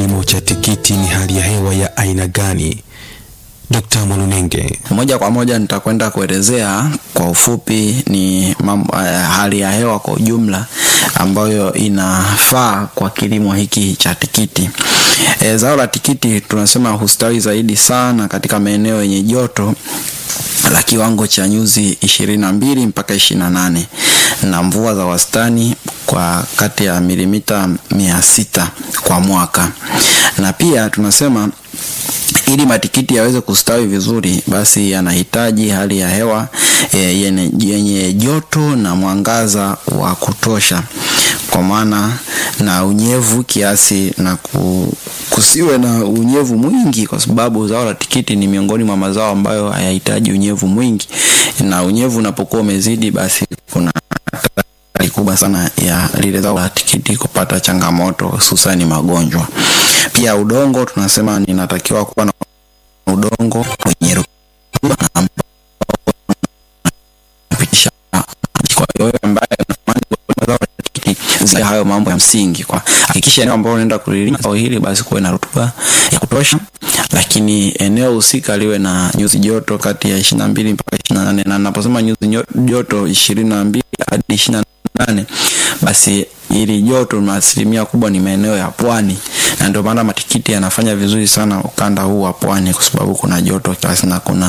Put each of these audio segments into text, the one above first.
kilimo cha tikiti ni hali ya hewa ya aina gani? Dkt. Mwalunenge. Moja kwa moja nitakwenda kuelezea kwa ufupi ni mambo, eh, hali ya hewa kwa ujumla ambayo inafaa kwa kilimo hiki cha tikiti. E, zao la tikiti tunasema hustawi zaidi sana katika maeneo yenye joto la kiwango cha nyuzi ishirini na mbili mpaka ishirini na nane na mvua za wastani kwa kati ya milimita mia sita kwa mwaka, na pia tunasema ili matikiti yaweze kustawi vizuri, basi yanahitaji hali ya hewa e, yenye, yenye joto na mwangaza wa kutosha, kwa maana na unyevu kiasi na ku, kusiwe na unyevu mwingi, kwa sababu zao la tikiti ni miongoni mwa mazao ambayo hayahitaji unyevu mwingi, na unyevu unapokuwa umezidi, basi kuna hatari kubwa sana ya lile zao la tikiti kupata changamoto, hususani magonjwa. Pia udongo tunasema ninatakiwa kuwa na udongo wenye rutuba ambao unapitisha maji. Kwa hiyo ambaye anatamani kulima zao la tikiti, zingatia hayo mambo ya msingi. Kwa hakikisha eneo ambalo unaenda kulilima zao hili basi kuwe na rutuba ya kutosha, lakini eneo husika liwe na nyuzi joto kati ya ishirini na mbili mpaka ishirini na nane na naposema nyuzi joto ishirini na mbili hadi ishirini na nane basi ili joto na asilimia kubwa ni maeneo ya pwani, na ndio maana matikiti yanafanya vizuri sana ukanda huu wa pwani, kwa sababu kuna joto kiasi na kuna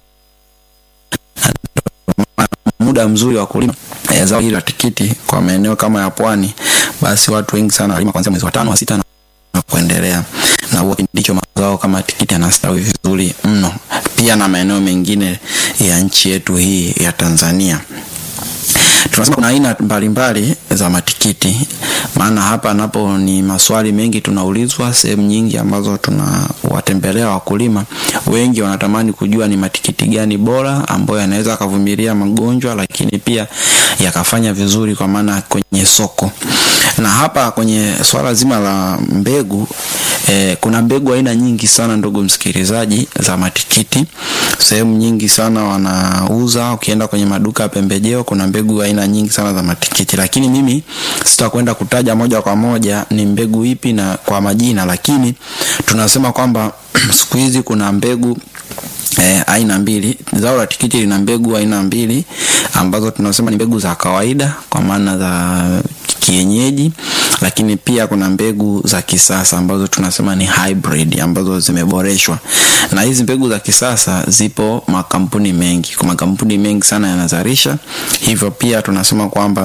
muda mzuri wa kulima e, zao hili la tikiti kwa maeneo kama ya pwani, basi watu wengi sana walima kuanzia mwezi wa tano wa sita na, na kuendelea, na huo ndicho mazao kama tikiti yanastawi vizuri mno, pia na maeneo mengine ya nchi yetu hii ya Tanzania. Tunasema kuna aina mbalimbali za matikiti, maana hapa napo ni maswali mengi tunaulizwa sehemu nyingi ambazo tunawatembelea wakulima. Wengi wanatamani kujua ni matikiti gani bora ambayo yanaweza yakavumilia magonjwa, lakini pia yakafanya vizuri kwa maana kwenye soko. Na hapa kwenye swala zima la mbegu eh, kuna mbegu aina nyingi sana, ndugu msikilizaji, za matikiti. Sehemu nyingi sana wanauza, ukienda kwenye maduka ya pembejeo kuna mbegu aina nyingi sana za matikiti, lakini mimi sitakwenda kutaja moja kwa moja ni mbegu ipi na kwa majina, lakini tunasema kwamba siku hizi kuna mbegu E, aina mbili. Zao la tikiti lina mbegu aina mbili ambazo tunasema ni mbegu za kawaida kwa maana za kienyeji, lakini pia kuna mbegu za kisasa ambazo tunasema ni hybrid ambazo zimeboreshwa. Na hizi mbegu za kisasa zipo makampuni mengi, kwa makampuni mengi sana yanazalisha, hivyo pia tunasema kwamba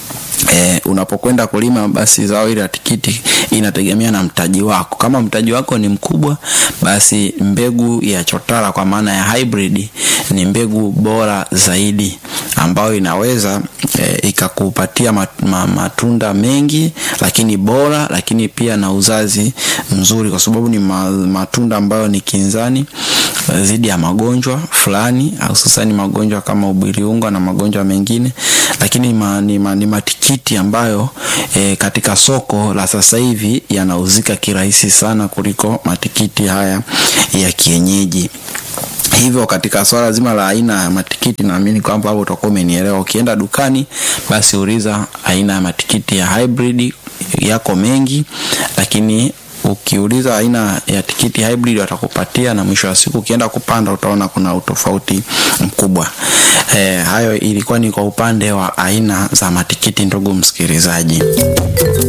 E, unapokwenda kulima basi zao hili la tikiti inategemea na mtaji wako. Kama mtaji wako ni mkubwa, basi mbegu ya chotara kwa maana ya hybrid ni mbegu bora zaidi ambayo inaweza e, ikakupatia mat, ma, matunda mengi lakini bora, lakini pia na uzazi mzuri, kwa sababu ni ma, matunda ambayo ni kinzani dhidi ya magonjwa fulani, hususani magonjwa kama ubiriunga na magonjwa mengine, lakini ma, ni, ma, ni matikiti ambayo e, katika soko la sasa hivi yanauzika kirahisi sana kuliko matikiti haya ya kienyeji. Hivyo katika swala zima la aina ya matikiti, naamini kwamba hapo utakuwa umenielewa. Ukienda dukani, basi uliza aina ya matikiti ya hybrid, yako mengi, lakini ukiuliza aina ya tikiti hybrid watakupatia, na mwisho wa siku ukienda kupanda utaona kuna utofauti mkubwa. E, hayo ilikuwa ni kwa upande wa aina za matikiti, ndugu msikilizaji.